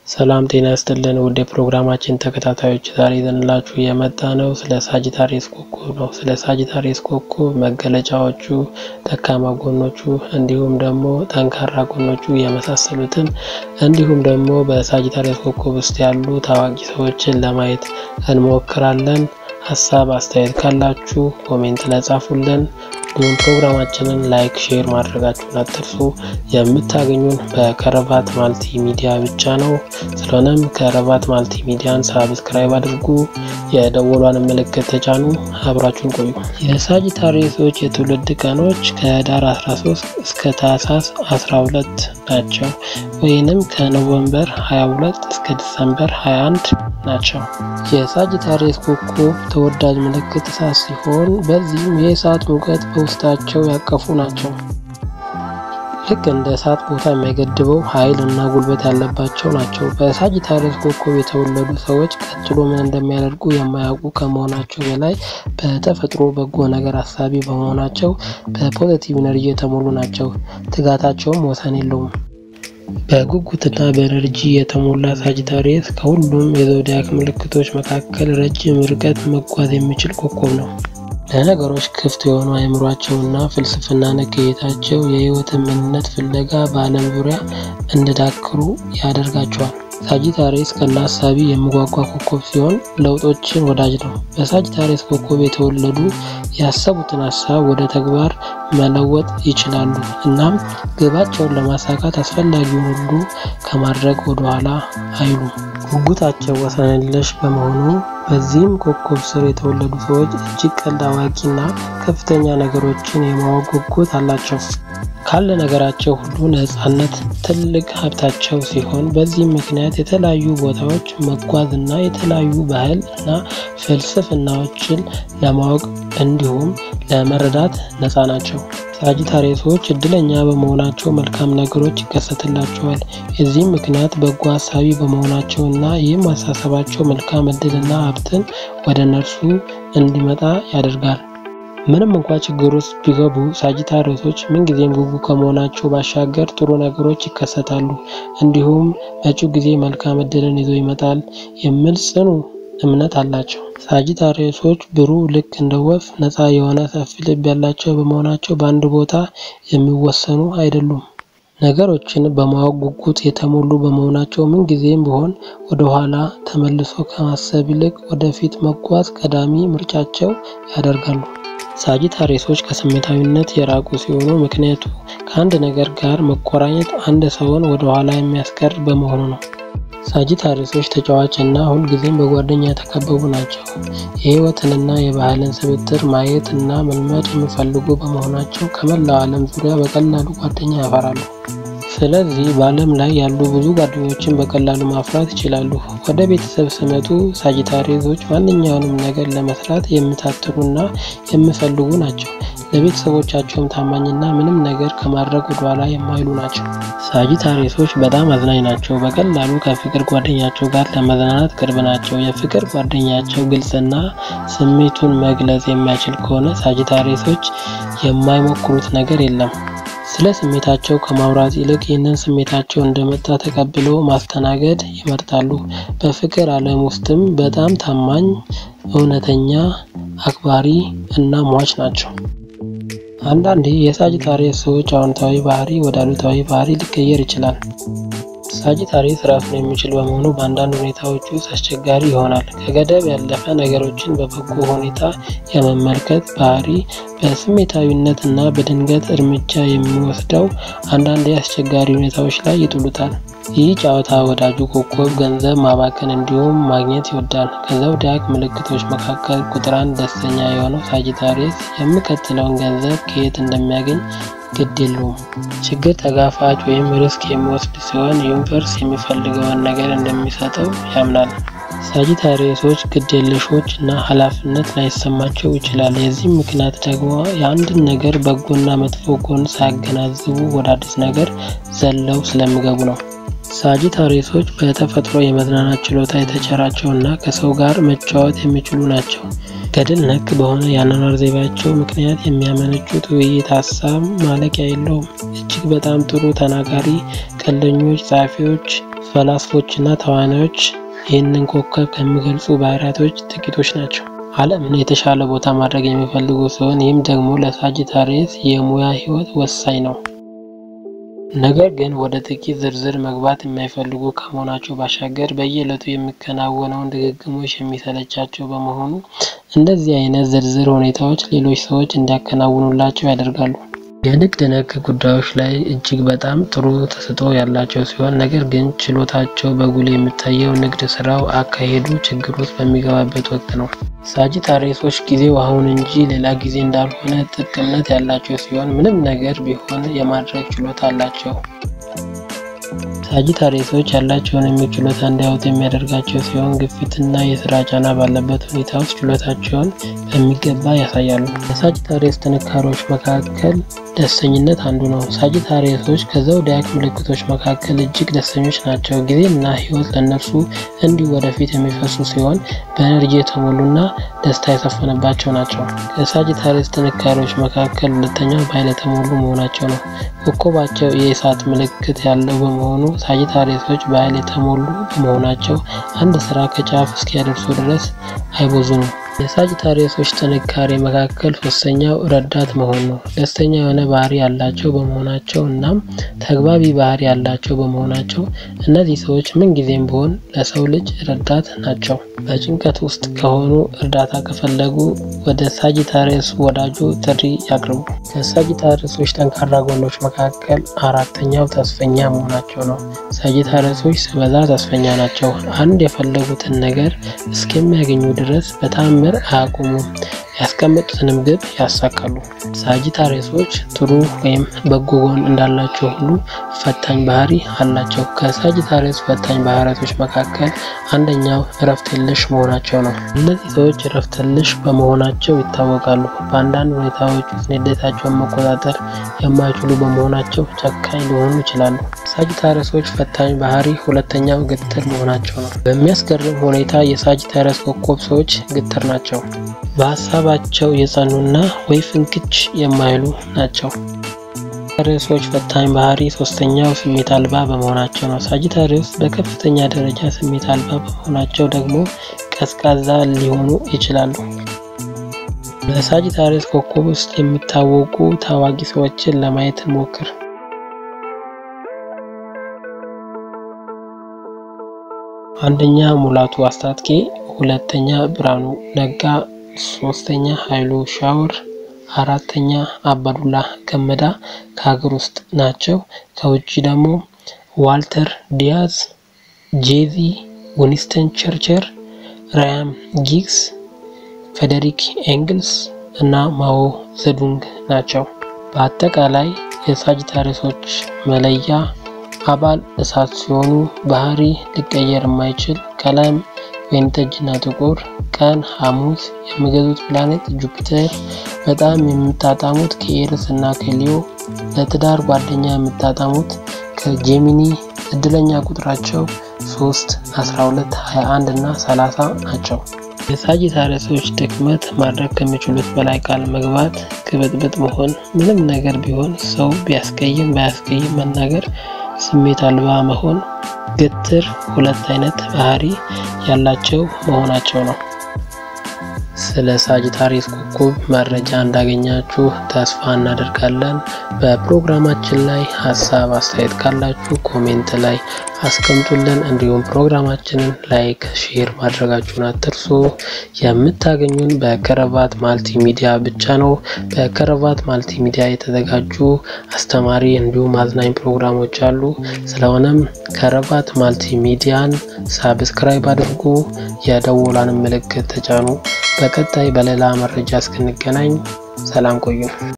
ሰላም ጤና ይስጥልን ውድ የፕሮግራማችን ተከታታዮች ዛሬ ይዘንላችሁ የመጣ ነው ስለ ሳጂታሪየስ ኮከብ ነው። ስለ ሳጂታሪየስ ኮከብ መገለጫዎቹ፣ ደካማ ጎኖቹ እንዲሁም ደግሞ ጠንካራ ጎኖቹ የመሳሰሉትን እንዲሁም ደግሞ በሳጂታሪየስ ኮከብ ውስጥ ያሉ ታዋቂ ሰዎችን ለማየት እንሞክራለን። ሀሳብ አስተያየት ካላችሁ ኮሜንት ላይ ጻፉልን። እንዲሁም ፕሮግራማችንን ላይክ፣ ሼር ማድረጋችሁን አትርሱ። የምታገኙን በከረባት ማልቲ ሚዲያ ብቻ ነው። ስለሆነም ከረባት ማልቲ ሚዲያን ሳብስክራይብ አድርጉ፣ የደወሏን ምልክት ተጫኑ። አብራችሁን ቆዩ። የሳጂታሪየሶች የትውልድ ቀኖች ከህዳር 13 እስከ ታህሳስ 12 ናቸው፣ ወይንም ከኖቨምበር 22 እስከ ዲሰምበር 21 ናቸው። የሳጂታሪየስ ኮከብ ተወዳጅ ምልክት እሳት ሲሆን በዚህም የእሳት ሙቀት በውስጣቸው ያቀፉ ናቸው። ልክ እንደ እሳት ቦታ የማይገድበው ኃይል እና ጉልበት ያለባቸው ናቸው። በሳጂታሪየስ ኮከብ የተወለዱ ሰዎች ቀጥሎ ምን እንደሚያደርጉ የማያውቁ ከመሆናቸው በላይ በተፈጥሮ በጎ ነገር አሳቢ በመሆናቸው በፖዘቲቭ ኢነርጂ የተሞሉ ናቸው። ትጋታቸውም ወሰን የለውም። በጉጉትና በኤነርጂ የተሞላ ሳጂታሪየስ ከሁሉም የዞዲያክ ምልክቶች መካከል ረጅም ርቀት መጓዝ የሚችል ኮከብ ነው። ለነገሮች ክፍት የሆኑ አእምሯቸውና ፍልስፍና ነክ እይታቸው የህይወትን ምንነት ፍለጋ በዓለም ዙሪያ እንዲዳክሩ ያደርጋቸዋል። ሳጂታሪየስ ቀና ሀሳቢ የሚጓጓ ኮከብ ሲሆን ለውጦችን ወዳጅ ነው። በሳጂታሪየስ ኮከብ የተወለዱ ያሰቡትን ሀሳብ ወደ ተግባር መለወጥ ይችላሉ። እናም ግባቸውን ለማሳካት አስፈላጊውን ሁሉ ከማድረግ ወደኋላ አይሉም። ጉጉታቸው ወሰን የለሽ በመሆኑ በዚህም ኮከብ ስር የተወለዱ ሰዎች እጅግ ቀልድ አዋቂና ከፍተኛ ነገሮችን የማወቅ ጉጉት አላቸው። ካለ ነገራቸው ሁሉ ነጻነት ትልቅ ሀብታቸው ሲሆን በዚህም ምክንያት የተለያዩ ቦታዎች መጓዝ እና የተለያዩ ባህል እና ፍልስፍናዎችን ለማወቅ እንዲሁም ለመረዳት ነጻ ናቸው። ሳጂታሪየሶች እድለኛ በመሆናቸው መልካም ነገሮች ይከሰትላቸዋል። የዚህም ምክንያት በጎ ሀሳቢ በመሆናቸው እና ይህም አሳሰባቸው መልካም እድልና ሀብትን ወደ እነርሱ እንዲመጣ ያደርጋል። ምንም እንኳ ችግር ውስጥ ቢገቡ ሳጂታሪየሶች ምንጊዜም ጉጉ ከመሆናቸው ባሻገር ጥሩ ነገሮች ይከሰታሉ፣ እንዲሁም መጪው ጊዜ መልካም እድልን ይዞ ይመጣል የሚል ጽኑ እምነት አላቸው። ሳጂታሪየሶች ብሩህ ልክ እንደ ወፍ ነፃ የሆነ ሰፊ ልብ ያላቸው በመሆናቸው በአንድ ቦታ የሚወሰኑ አይደሉም። ነገሮችን በማወቅ ጉጉት የተሞሉ በመሆናቸው ምንጊዜም ቢሆን ወደ ኋላ ተመልሶ ከማሰብ ይልቅ ወደፊት መጓዝ ቀዳሚ ምርጫቸው ያደርጋሉ። ሳጂታሪየሶች ከስሜታዊነት የራቁ ሲሆኑ ምክንያቱ ከአንድ ነገር ጋር መቆራኘት አንድ ሰውን ወደ ኋላ የሚያስቀር በመሆኑ ነው። ሳጂታሪየሶች ተጫዋች እና ሁልጊዜም በጓደኛ የተከበቡ ናቸው። የህይወትንና የባህልን ስብጥር ማየት እና መልመድ የሚፈልጉ በመሆናቸው ከመላው ዓለም ዙሪያ በቀላሉ ጓደኛ ያፈራሉ። ስለዚህ በዓለም ላይ ያሉ ብዙ ጓደኞችን በቀላሉ ማፍራት ይችላሉ። ወደ ቤተሰብ ሲመጡ ሳጂታሪየሶች ማንኛውንም ነገር ለመስራት የሚታትሩና የሚፈልጉ ናቸው። ለቤተሰቦቻቸውም ታማኝና ምንም ነገር ከማድረግ ወደኋላ የማይሉ ናቸው። ሳጂታሪየሶች በጣም አዝናኝ ናቸው። በቀላሉ ከፍቅር ጓደኛቸው ጋር ለመዝናናት ቅርብ ናቸው። የፍቅር ጓደኛቸው ግልጽና ስሜቱን መግለጽ የማይችል ከሆነ ሳጂታሪየሶች የማይሞክሩት ነገር የለም። ስለ ስሜታቸው ከማውራት ይልቅ ይህንን ስሜታቸው እንደመጣ ተቀብለው ማስተናገድ ይመርጣሉ። በፍቅር ዓለም ውስጥም በጣም ታማኝ፣ እውነተኛ፣ አክባሪ እና ሟች ናቸው። አንዳንዴ የሳጂታሪየስ ሰዎች አዎንታዊ ባህሪ ወደ አሉታዊ ባህሪ ሊቀየር ይችላል። ሳጂታሪየስ ራሱን የሚችል በመሆኑ በአንዳንድ ሁኔታዎች ውስጥ አስቸጋሪ ይሆናል። ከገደብ ያለፈ ነገሮችን በበጎ ሁኔታ የመመልከት ባህሪ በስሜታዊነት እና በድንገት እርምጃ የሚወስደው አንዳንድ አስቸጋሪ ሁኔታዎች ላይ ይጥሉታል። ይህ ጨዋታ ወዳጁ ኮከብ ገንዘብ ማባከን እንዲሁም ማግኘት ይወዳል። ከዞዲያክ ምልክቶች መካከል ቁጥር አንድ ደስተኛ የሆነው ሳጂታሪየስ የሚቀጥለውን ገንዘብ ከየት እንደሚያገኝ ግድ የለውም። ችግር ተጋፋጭ ወይም ሪስክ የሚወስድ ሲሆን ዩኒቨርስ የሚፈልገውን ነገር እንደሚሰጠው ያምናል። ሳጂታሪየሶች ግዴለሾች እና ኃላፊነት ላይሰማቸው ይችላል። የዚህም ምክንያት ደግሞ የአንድን ነገር በጎና መጥፎ ጎን ሳያገናዝቡ ወደ አዲስ ነገር ዘለው ስለሚገቡ ነው። ሳጂታሪየሶች በተፈጥሮ የመዝናናት ችሎታ የተቸራቸው እና ከሰው ጋር መጫወት የሚችሉ ናቸው። ገድል ነክ በሆነ የአኗኗር ዘይቤያቸው ምክንያት የሚያመነጩት ውይይት ሀሳብ ማለቂያ የለውም። እጅግ በጣም ጥሩ ተናጋሪ፣ ቀልደኞች፣ ጸሐፊዎች፣ ፈላስፎችና ተዋናዮች ይህንን ኮከብ ከሚገልጹ ባህሪያቶች ጥቂቶች ናቸው። ዓለምን የተሻለ ቦታ ማድረግ የሚፈልጉ ሲሆን ይህም ደግሞ ለሳጂታሪየስ የሙያ ሕይወት ወሳኝ ነው። ነገር ግን ወደ ጥቂት ዝርዝር መግባት የማይፈልጉ ከመሆናቸው ባሻገር በየዕለቱ የሚከናወነውን ድግግሞሽ የሚሰለቻቸው በመሆኑ እንደዚህ አይነት ዝርዝር ሁኔታዎች ሌሎች ሰዎች እንዲያከናውኑላቸው ያደርጋሉ። የንግድ ነክ ጉዳዮች ላይ እጅግ በጣም ጥሩ ተሰጥኦ ያላቸው ሲሆን ነገር ግን ችሎታቸው በጉልህ የሚታየው ንግድ ስራው አካሄዱ ችግር ውስጥ በሚገባበት ወቅት ነው። ሳጂታሪየሶች ጊዜው አሁን እንጂ ሌላ ጊዜ እንዳልሆነ ጥብቅ እምነት ያላቸው ሲሆን ምንም ነገር ቢሆን የማድረግ ችሎታ አላቸው። ሳጂታሪየሶች ያላቸውን ችሎታ እንዲያወጡ የሚያደርጋቸው ሲሆን ግፊትና የስራ ጫና ባለበት ሁኔታ ውስጥ ችሎታቸውን በሚገባ ያሳያሉ። የሳጂታሪየስ ጥንካሬዎች መካከል ደስተኝነት አንዱ ነው። ሳጂታሪየሶች ከዘውዲያክ ምልክቶች መካከል እጅግ ደስተኞች ናቸው። ጊዜና ሕይወት ለእነርሱ እንዲሁ ወደፊት የሚፈሱ ሲሆን በኤነርጂ የተሞሉና ደስታ የሰፈነባቸው ናቸው። ከሳጂታሪየስ ጥንካሬዎች መካከል ሁለተኛው በኃይል የተሞሉ መሆናቸው ነው። ኮከባቸው የእሳት ምልክት ያለው በመሆኑ ሳጂታሪየሶች በኃይል የተሞሉ በመሆናቸው አንድ ስራ ከጫፍ እስኪያደርሱ ድረስ አይቦዙንም። የሳጂታሪየሶች ጥንካሬ መካከል ሶስተኛው ረዳት መሆን ነው። ደስተኛ የሆነ ባህሪ ያላቸው በመሆናቸው እናም ተግባቢ ባህሪ ያላቸው በመሆናቸው እነዚህ ሰዎች ምንጊዜም ቢሆን ለሰው ልጅ ረዳት ናቸው። በጭንቀት ውስጥ ከሆኑ እርዳታ ከፈለጉ ወደ ሳጂታሪየስ ወዳጁ ጥሪ ያቅርቡ። ከሳጂታሪየሶች ጠንካራ ጎኖች መካከል አራተኛው ተስፈኛ መሆናቸው ነው። ሳጂታሪየሶች ሲበዛ ተስፈኛ ናቸው። አንድ የፈለጉትን ነገር እስከሚያገኙ ድረስ በታምር አያቆሙም። ያስቀመጡትንም ግብ ያሳካሉ። ሳጂታሪየሶች ጥሩ ወይም በጎ ጎን እንዳላቸው ሁሉ ፈታኝ ባህሪ አላቸው። ከሳጂታሪየስ ፈታኝ ባህሪያቶች መካከል አንደኛው እረፍት የለሽ መሆናቸው ነው። እነዚህ ሰዎች እረፍት የለሽ በመሆናቸው ይታወቃሉ። በአንዳንድ ሁኔታዎች ውስጥ ንዴታቸውን መቆጣጠር የማይችሉ በመሆናቸው ጨካኝ ሊሆኑ ይችላሉ። ሳጂታሪየሶች ፈታኝ ባህሪ ሁለተኛው ግትር መሆናቸው ነው። በሚያስገርም ሁኔታ የሳጂታሪየስ ኮከብ ሰዎች ግትር ናቸው። በሀሳባቸው የጸኑና ወይ ፍንክች የማይሉ ናቸው። ሳጂታሪየሶች ፈታኝ ባህሪ ሶስተኛው ስሜት አልባ በመሆናቸው ነው። ሳጂታሪየስ በከፍተኛ ደረጃ ስሜት አልባ በመሆናቸው ደግሞ ቀዝቃዛ ሊሆኑ ይችላሉ። በሳጂታሪየስ ኮከብ ውስጥ የሚታወቁ ታዋቂ ሰዎችን ለማየት እንሞክር። አንደኛ ሙላቱ አስታጥቄ፣ ሁለተኛ ብርሃኑ ነጋ፣ ሶስተኛ ኃይሉ ሻውር፣ አራተኛ አባዱላ ገመዳ ከሀገር ውስጥ ናቸው። ከውጭ ደግሞ ዋልተር ዲያዝ፣ ጄዚ፣ ዊንስተን ቸርችል፣ ራያን ጊግስ፣ ፌዴሪክ ኤንግልስ እና ማኦ ዘዱንግ ናቸው። በአጠቃላይ የሳጂታሪየሶች መለያ አባል እሳት ሲሆኑ ባህሪ ሊቀየር የማይችል ቀለም ወይንጠጅና ጥቁር፣ ቀን ሐሙስ፣ የሚገዙት ፕላኔት ጁፒተር፣ በጣም የሚጣጣሙት ከኤርስ እና ከሊዮ፣ ለትዳር ጓደኛ የሚጣጣሙት ከጄሚኒ፣ እድለኛ ቁጥራቸው 3፣ 12፣ 21 እና 30 ናቸው። የሳጂታሪየሶች ድክመት ማድረግ ከሚችሉት በላይ ቃል መግባት፣ ግብጥብጥ መሆን፣ ምንም ነገር ቢሆን ሰው ቢያስቀይም ባያስቀይም መናገር፣ ስሜት አልባ መሆን፣ ግትር፣ ሁለት አይነት ባህሪ ያላቸው መሆናቸው ነው። ስለ ሳጂታሪየስ ኮከብ መረጃ እንዳገኛችሁ ተስፋ እናደርጋለን። በፕሮግራማችን ላይ ሀሳብ አስተያየት ካላችሁ ኮሜንት ላይ አስቀምጡልን። እንዲሁም ፕሮግራማችንን ላይክ፣ ሼር ማድረጋችሁን አትርሱ። የምታገኙን በከረባት ማልቲ ሚዲያ ብቻ ነው። በከረባት ማልቲ ሚዲያ የተዘጋጁ አስተማሪ እንዲሁም አዝናኝ ፕሮግራሞች አሉ። ስለሆነም ከረባት ማልቲ ሚዲያን ሳብስክራይብ አድርጉ፣ የደወላን ምልክት ተጫኑ። በቀጣይ በሌላ መረጃ እስክንገናኝ ሰላም ቆዩ።